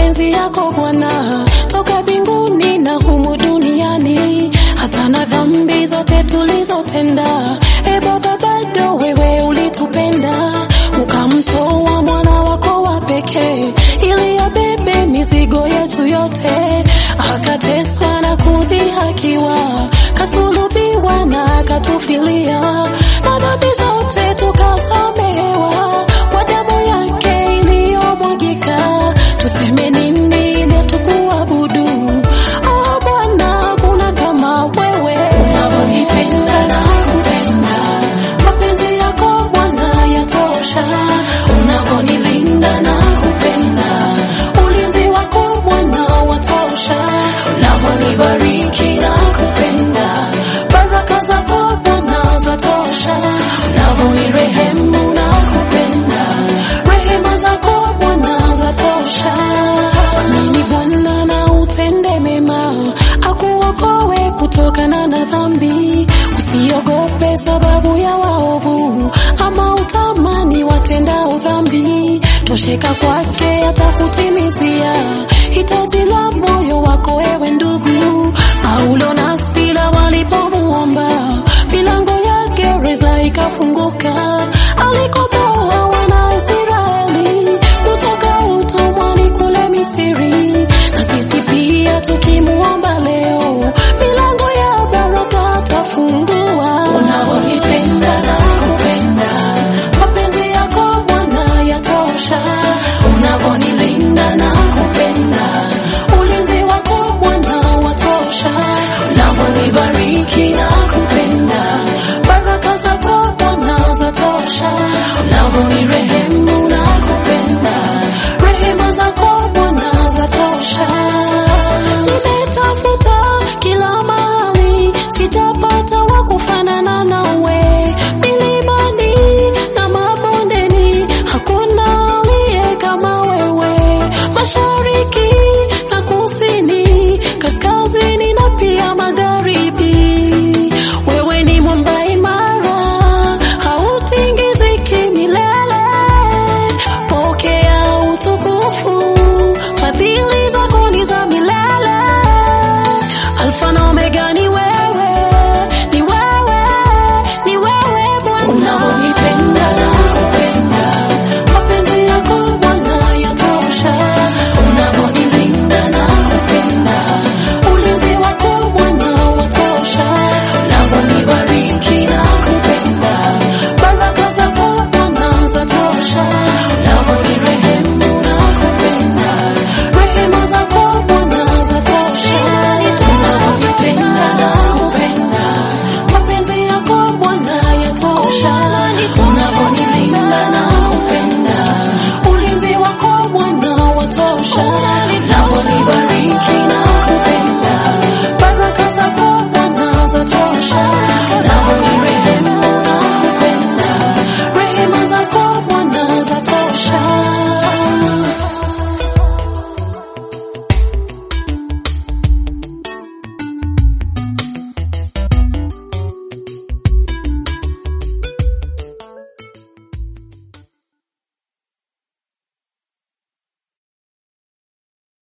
mapenzi yako Bwana, toka mbinguni na humu duniani, hata na dhambi zote tulizotenda. E Baba, bado wewe ulitupenda, ukamtoa mwana wako wa pekee ili abebe mizigo yetu yote, akateswa na kudhihakiwa, kasulubiwa na akatufilia, na dhambi zote tukasamehewa kwa damu yake iliyomwagika. Tuseme nini ili tukuabudu? Oh Bwana, kuna kama wewe unavyonipenda na kupenda, mapenzi yako Bwana yatosha, unavyonilinda na kupenda, ulinzi wako Bwana watosha, unavyonibariki na kupenda, baraka zako Bwana zatosha, unavyonirehemu na kupenda, rehema zako Bwana zatosha. Amini Bwana na utende mema, akuokoe kutokana na dhambi. Usiogope sababu ya waovu, ama utamani watendao dhambi. Tosheka kwake atakutimizia hitaji la moyo wako, ewe ndugu. Paulo na Sila walipomuomba, milango ya gereza ikafunguka, alikotoa wana Israeli kutoka utumwani kule Misri. Na sisi pia tukimuomba leo, milango ya baraka atafungua. Unavyonipenda na kupenda, mapenzi yako Bwana yatosha, unavyonilinda na kupenda, ulinzi wako Bwana watosha, unavyonibariki na kupenda, baraka zako Bwana zatosha, unavyonirehemu na kupenda, rehema zako Bwana zatosha. Nimetafuta kila mahali, sitapata wa kufanana nawe, milimani na mabondeni, hakuna aliye kama wewe, mashariki na kusini, kaskazini na pia magharibi. Wewe ni mwamba imara, hautingiziki milele. Pokea utukufu, fadhili zako ni za milele. Alfa na Omega ni